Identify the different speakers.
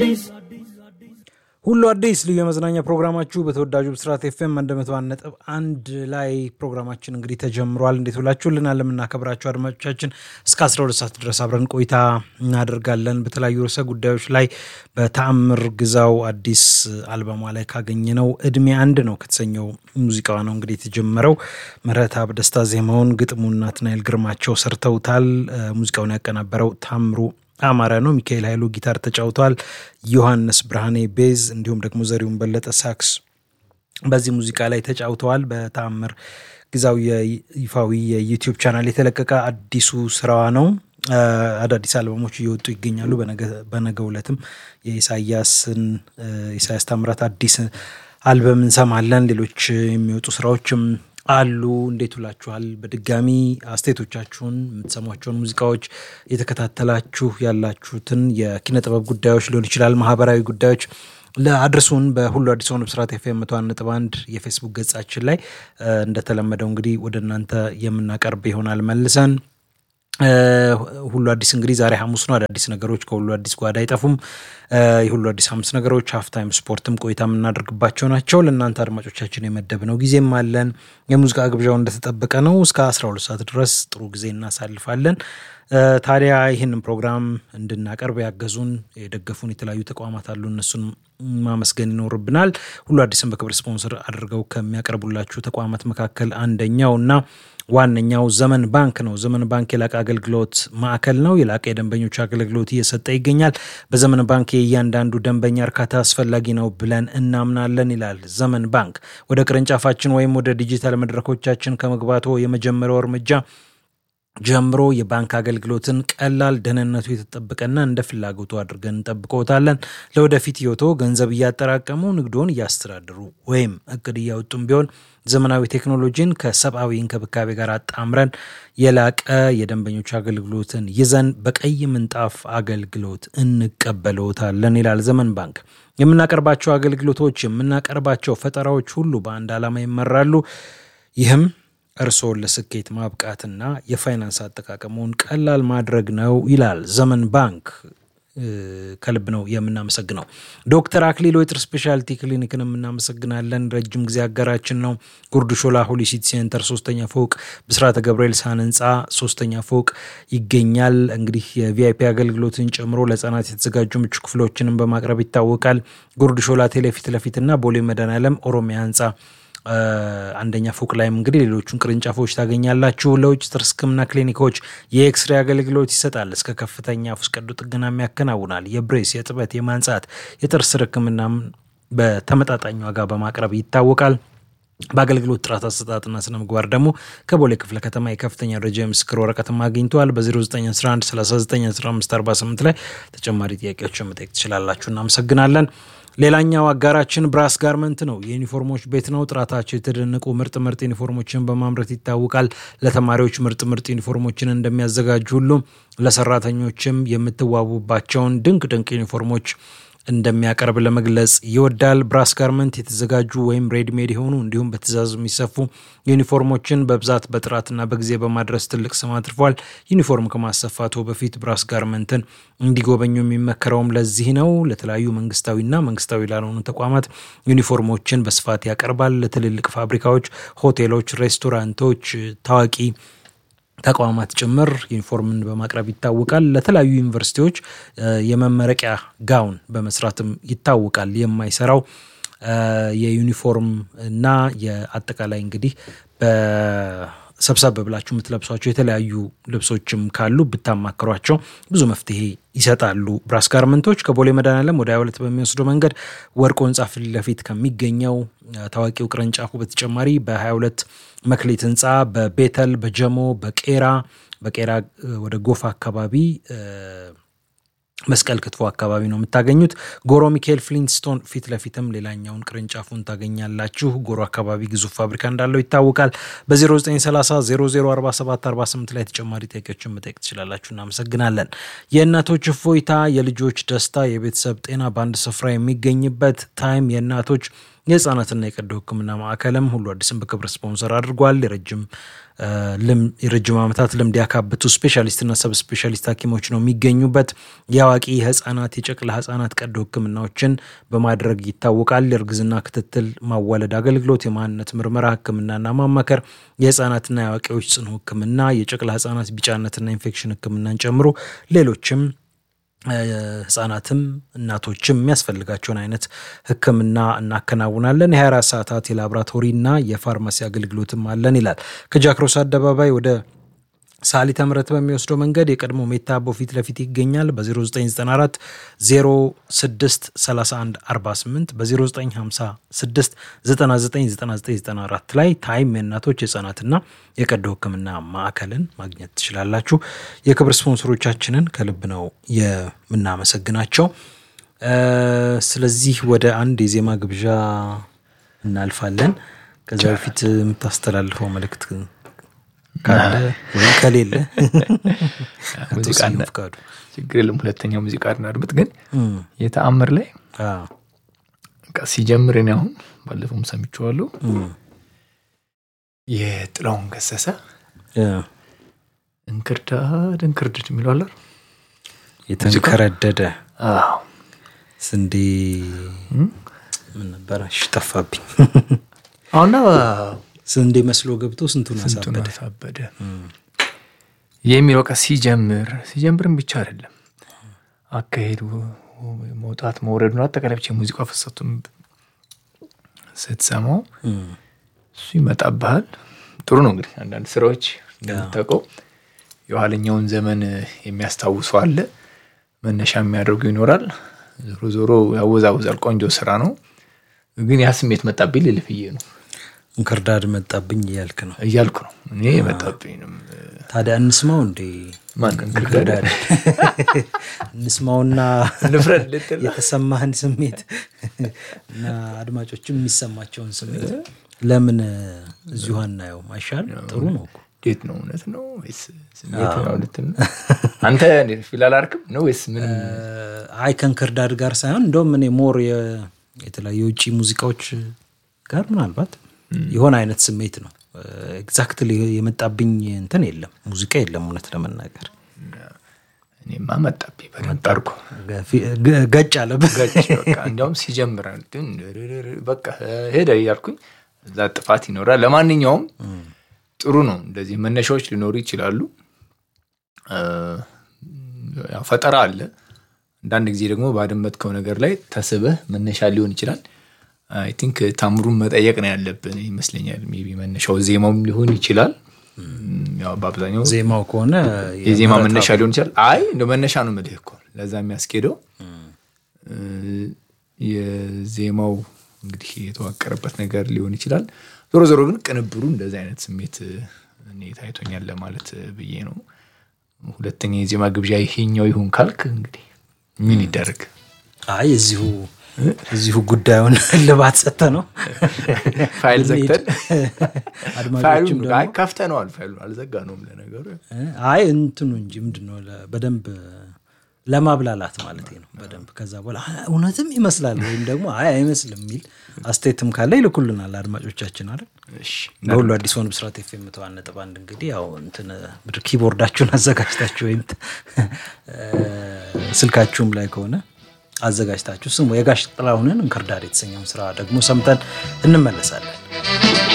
Speaker 1: ሁሉ አዲስ ልዩ የመዝናኛ ፕሮግራማችሁ በተወዳጁ ብስራት ኤፍኤም አንድ መቶ አንድ ነጥብ አንድ ላይ ፕሮግራማችን እንግዲህ ተጀምሯል። እንዴት ውላችሁልናል? ለምናከብራችሁ አድማጮቻችን እስከ 12 ሰዓት ድረስ አብረን ቆይታ እናደርጋለን። በተለያዩ ርዕሰ ጉዳዮች ላይ በተአምር ግዛው አዲስ አልበሟ ላይ ካገኘነው እድሜ አንድ ነው ከተሰኘው ሙዚቃዋ ነው እንግዲህ የተጀመረው። ምህረተአብ ደስታ ዜማውን፣ ግጥሙና ናትናኤል ግርማቸው ሰርተውታል። ሙዚቃውን ያቀናበረው ታምሩ አማረ ነው። ሚካኤል ኃይሉ ጊታር ተጫውተዋል። ዮሐንስ ብርሃኔ ቤዝ፣ እንዲሁም ደግሞ ዘሪሁን በለጠ ሳክስ በዚህ ሙዚቃ ላይ ተጫውተዋል። በተአምር ግዛው የይፋዊ የዩቲዩብ ቻናል የተለቀቀ አዲሱ ስራዋ ነው። አዳዲስ አልበሞች እየወጡ ይገኛሉ። በነገው ዕለትም የኢሳያስን ኢሳያስ ታምራት አዲስ አልበም እንሰማለን። ሌሎች የሚወጡ ስራዎችም አሉ። እንዴት ውላችኋል? በድጋሚ አስተያየቶቻችሁን የምትሰሟቸውን ሙዚቃዎች የተከታተላችሁ ያላችሁትን የኪነ ጥበብ ጉዳዮች ሊሆን ይችላል፣ ማህበራዊ ጉዳዮች ለአድርሱን በሁሉ አዲስ ሆኑ ብስራት ኤፍ ኤም መቶ አንድ ነጥብ አንድ የፌስቡክ ገጻችን ላይ እንደተለመደው እንግዲህ ወደ እናንተ የምናቀርብ ይሆናል መልሰን ሁሉ አዲስ እንግዲህ ዛሬ ሐሙስ ነው። አዳዲስ ነገሮች ከሁሉ አዲስ ጓዳ አይጠፉም። የሁሉ አዲስ ሐሙስ ነገሮች ሀፍታይም ስፖርትም ቆይታ የምናደርግባቸው ናቸው። ለእናንተ አድማጮቻችን የመደብነው ጊዜም አለን። የሙዚቃ ግብዣው እንደተጠበቀ ነው። እስከ 12 ሰዓት ድረስ ጥሩ ጊዜ እናሳልፋለን። ታዲያ ይህንን ፕሮግራም እንድናቀርብ ያገዙን የደገፉን የተለያዩ ተቋማት አሉ። እነሱን ማመስገን ይኖርብናል። ሁሉ አዲስን በክብር ስፖንሰር አድርገው ከሚያቀርቡላችሁ ተቋማት መካከል አንደኛው እና ዋነኛው ዘመን ባንክ ነው። ዘመን ባንክ የላቀ አገልግሎት ማዕከል ነው። የላቀ የደንበኞች አገልግሎት እየሰጠ ይገኛል። በዘመን ባንክ የእያንዳንዱ ደንበኛ እርካታ አስፈላጊ ነው ብለን እናምናለን ይላል ዘመን ባንክ። ወደ ቅርንጫፋችን ወይም ወደ ዲጂታል መድረኮቻችን ከመግባቶ የመጀመሪያው እርምጃ ጀምሮ የባንክ አገልግሎትን ቀላል፣ ደህንነቱ የተጠበቀና እንደ ፍላጎቱ አድርገን እንጠብቀውታለን። ለወደፊት ህይወቶ ገንዘብ እያጠራቀሙ ንግዶን እያስተዳድሩ ወይም እቅድ እያወጡም ቢሆን ዘመናዊ ቴክኖሎጂን ከሰብአዊ እንክብካቤ ጋር አጣምረን የላቀ የደንበኞች አገልግሎትን ይዘን በቀይ ምንጣፍ አገልግሎት እንቀበለውታለን ይላል ዘመን ባንክ። የምናቀርባቸው አገልግሎቶች፣ የምናቀርባቸው ፈጠራዎች ሁሉ በአንድ ዓላማ ይመራሉ። ይህም እርስዎን ለስኬት ማብቃትና የፋይናንስ አጠቃቀሙን ቀላል ማድረግ ነው ይላል ዘመን ባንክ። ከልብ ነው የምናመሰግነው። ዶክተር አክሊሎ የጥር ስፔሻሊቲ ክሊኒክን የምናመሰግናለን። ረጅም ጊዜ አጋራችን ነው። ጉርድ ሾላ ሆሊሲቲ ሴንተር ሶስተኛ ፎቅ ብስራተ ገብርኤል ሳን ህንፃ ሶስተኛ ፎቅ ይገኛል። እንግዲህ የቪአይፒ አገልግሎትን ጨምሮ ለህጻናት የተዘጋጁ ምቹ ክፍሎችንም በማቅረብ ይታወቃል። ጉርድ ሾላ ቴሌፊት ለፊትና ቦሌ መድኃኔዓለም ኦሮሚያ ህንፃ አንደኛ ፎቅ ላይም እንግዲህ ሌሎቹን ቅርንጫፎች ታገኛላችሁ። ለውጭ ጥርስ ህክምና ክሊኒኮች የኤክስሬ አገልግሎት ይሰጣል። እስከ ከፍተኛ ውስጥ ቀዶ ጥገናም ያከናውናል። የብሬስ፣ የጥበት፣ የማንጻት የጥርስ ህክምናም በተመጣጣኝ ዋጋ በማቅረብ ይታወቃል። በአገልግሎት ጥራት አሰጣጥና ስነ ምግባር ደግሞ ከቦሌ ክፍለ ከተማ የከፍተኛ ደረጃ የምስክር ወረቀትም አግኝተዋል። በ0911 391548 ላይ ተጨማሪ ጥያቄዎችን መጠየቅ ትችላላችሁ። እናመሰግናለን። ሌላኛው አጋራችን ብራስ ጋርመንት ነው። የዩኒፎርሞች ቤት ነው። ጥራታቸው የተደነቁ ምርጥ ምርጥ ዩኒፎርሞችን በማምረት ይታወቃል። ለተማሪዎች ምርጥ ምርጥ ዩኒፎርሞችን እንደሚያዘጋጁ ሁሉ ለሰራተኞችም የምትዋቡባቸውን ድንቅ ድንቅ ዩኒፎርሞች እንደሚያቀርብ ለመግለጽ ይወዳል። ብራስ ጋርመንት የተዘጋጁ ወይም ሬድሜድ የሆኑ እንዲሁም በትእዛዝ የሚሰፉ ዩኒፎርሞችን በብዛት በጥራትና በጊዜ በማድረስ ትልቅ ስም አትርፏል። ዩኒፎርም ከማሰፋቱ በፊት ብራስ ጋርመንትን እንዲጎበኙ የሚመከረውም ለዚህ ነው። ለተለያዩ መንግስታዊና መንግስታዊ ላልሆኑ ተቋማት ዩኒፎርሞችን በስፋት ያቀርባል። ለትልልቅ ፋብሪካዎች፣ ሆቴሎች፣ ሬስቶራንቶች፣ ታዋቂ ተቋማት ጭምር ዩኒፎርምን በማቅረብ ይታወቃል። ለተለያዩ ዩኒቨርሲቲዎች የመመረቂያ ጋውን በመስራትም ይታወቃል። የማይሰራው የዩኒፎርም እና የአጠቃላይ እንግዲህ በሰብሰብ ብላችሁ የምትለብሷቸው የተለያዩ ልብሶችም ካሉ ብታማክሯቸው ብዙ መፍትሄ ይሰጣሉ። ብራስ ጋርመንቶች ከቦሌ መድኃኔዓለም ወደ 22 በሚወስደው መንገድ ወርቆ ህንፃ ፊት ለፊት ከሚገኘው ታዋቂው ቅርንጫፉ በተጨማሪ በ22 መክሊት ህንፃ በቤተል በጀሞ በቄራ በቄራ ወደ ጎፋ አካባቢ መስቀል ክትፎ አካባቢ ነው የምታገኙት። ጎሮ ሚካኤል ፍሊንትስቶን ፊት ለፊትም ሌላኛውን ቅርንጫፉን ታገኛላችሁ። ጎሮ አካባቢ ግዙፍ ፋብሪካ እንዳለው ይታወቃል። በ0930 004748 ላይ ተጨማሪ ጥያቄዎችን መጠየቅ ትችላላችሁ። እናመሰግናለን። የእናቶች እፎይታ፣ የልጆች ደስታ፣ የቤተሰብ ጤና በአንድ ስፍራ የሚገኝበት ታይም የእናቶች የህፃናትና የቀዶ ሕክምና ማዕከልም ሁሉ አዲስን በክብር ስፖንሰር አድርጓል። የረጅም የረጅም ዓመታት ልምድ ያካበቱ ስፔሻሊስትና ሰብ ስፔሻሊስት ሐኪሞች ነው የሚገኙበት። የአዋቂ የህፃናት የጨቅላ ህፃናት ቀዶ ሕክምናዎችን በማድረግ ይታወቃል። የእርግዝና ክትትል፣ ማዋለድ አገልግሎት፣ የማንነት ምርመራ፣ ሕክምናና ማማከር፣ የህፃናትና የአዋቂዎች ጽኑ ሕክምና፣ የጨቅላ ህፃናት ቢጫነትና ኢንፌክሽን ሕክምናን ጨምሮ ሌሎችም ህጻናትም እናቶችም የሚያስፈልጋቸውን አይነት ህክምና እናከናውናለን። የ24 ሰዓታት የላቦራቶሪና የፋርማሲ አገልግሎትም አለን ይላል። ከጃክሮስ አደባባይ ወደ ሳሊተ ምሕረት በሚወስደው መንገድ የቀድሞ ሜታ አቦ ፊት ለፊት ይገኛል። በ0994 06 31 48 በ0956 999994 ላይ ታይም የእናቶች የህጻናትና የቀዶ ህክምና ማዕከልን ማግኘት ትችላላችሁ። የክብር ስፖንሰሮቻችንን ከልብ ነው የምናመሰግናቸው። ስለዚህ ወደ አንድ የዜማ ግብዣ እናልፋለን። ከዛ በፊት የምታስተላልፈው መልእክት ካለ ወይም ከሌለ ፍቃዱ
Speaker 2: ችግር የለም። ሁለተኛው ሙዚቃ እናድምጥ። ግን የተአምር ላይ ሲጀምር እኔ አሁን ባለፈውም ሰምቼዋለሁ የጥላሁን ገሰሰ እንክርዳድ እንክርድድ የሚለው አለ
Speaker 1: የተንከረደደ ስንዴ ምን ነበረ? እሺ ጠፋብኝ።
Speaker 2: አሁና
Speaker 1: ስንዴ መስሎ ገብቶ ስንቱን
Speaker 2: ስንቱን
Speaker 1: አሳበደ
Speaker 2: አሳበደ የሚለው ቀ ሲጀምር ሲጀምርም ብቻ አይደለም አካሄዱ መውጣት መውረዱን አጠቃላይ ብቻ የሙዚቃ ፍሰቱን ስትሰማው እሱ ይመጣብሃል። ጥሩ ነው እንግዲህ አንዳንድ ስራዎች እንደምታውቀው የኋለኛውን ዘመን የሚያስታውሱ አለ፣ መነሻ የሚያደርጉ ይኖራል። ዞሮ ዞሮ ያወዛውዛል። ቆንጆ ስራ ነው። ግን ያ ስሜት መጣብኝ ልልፍዬ ነው
Speaker 1: እንክርዳድ መጣብኝ እያልክ ነው
Speaker 2: እያልኩ ነው እኔ መጣብኝንም
Speaker 1: ታዲያ እንስማው እንዴ
Speaker 2: ማን እንክርዳድ
Speaker 1: እንስማውና
Speaker 2: ንፍረድ ልትል
Speaker 1: የተሰማህን ስሜት እና አድማጮችም የሚሰማቸውን ስሜት ለምን እዚሁ አናየውም? አይሻል? ጥሩ ነው እኮ።
Speaker 2: እንዴት ነው? እውነት ነው ወይስ ስሜት ነው ልትል ነው? አንተ ፊል አላርክም ነው ወይስ ምንም?
Speaker 1: አይ ከእንክርዳድ ጋር ሳይሆን እንደውም እኔ ሞር የተለያዩ የውጭ ሙዚቃዎች ጋር ምናልባት የሆነ አይነት ስሜት ነው። ኤግዛክትሊ የመጣብኝ እንትን የለም ሙዚቃ የለም እውነት ለመናገር
Speaker 2: እኔማ መጣብኝ በደንብ አድርጎ
Speaker 1: ገጭ አለብህ።
Speaker 2: ገጭ በቃ እንዲያውም ሲጀምር በቃ ሄደ እያልኩኝ እዛ ጥፋት ይኖራል። ለማንኛውም ጥሩ ነው። እንደዚህ መነሻዎች ሊኖሩ ይችላሉ። ያው ፈጠራ አለ። አንዳንድ ጊዜ ደግሞ ባደመጥከው ነገር ላይ ተስበህ መነሻ ሊሆን ይችላል። አይ ቲንክ ታምሩን መጠየቅ ነው ያለብን ይመስለኛል። ሜይ ቢ መነሻው ዜማውም ሊሆን ይችላል። ያው በአብዛኛው
Speaker 1: ዜማው ከሆነ
Speaker 2: የዜማ መነሻ ሊሆን ይችላል። አይ እንደ መነሻ ነው የምልህ እኮ ለዛ የሚያስኬደው የዜማው እንግዲህ የተዋቀረበት ነገር ሊሆን ይችላል። ዞሮ ዞሮ ግን ቅንብሩ እንደዚህ አይነት ስሜት እኔ ታይቶኛል ለማለት ብዬ ነው። ሁለተኛ የዜማ ግብዣ ይሄኛው ይሁን ካልክ እንግዲህ ምን ይደረግ?
Speaker 1: አይ እዚሁ እዚሁ ጉዳዩን ልባት ሰተ ነው
Speaker 2: ፋይል ዘግተን
Speaker 1: አድማጮችም ደግሞ
Speaker 2: ፋይሉን ከፍተነዋል። ፋይሉ አልዘጋ ነውም ለነገሩ
Speaker 1: አይ እንትኑ እንጂ ምንድን ነው ለ- በደንብ ለማብላላት ማለት ነው። በደንብ ከዛ በኋላ "አ፣ እውነትም ይመስላል ወይም ደግሞ አይ አይመስልም የሚል አስተያየትም ካለ ይልኩልናል አድማጮቻችን አይደል።
Speaker 2: እሺ
Speaker 1: በሁሉ አዲስ ሆን ብስራት ኤፍ ኤም መቶ አንድ ነጥብ አንድ እንግዲህ ያው እንትን ምድር ኪቦርዳችሁን አዘጋጅታችሁ ወይም እ፣ ስልካችሁም ላይ ከሆነ አዘጋጅታችሁ ስሙ። የጋሽ ጥላሁንን እንክርዳድ የተሰኘውን ስራ ደግሞ ሰምተን እንመለሳለን።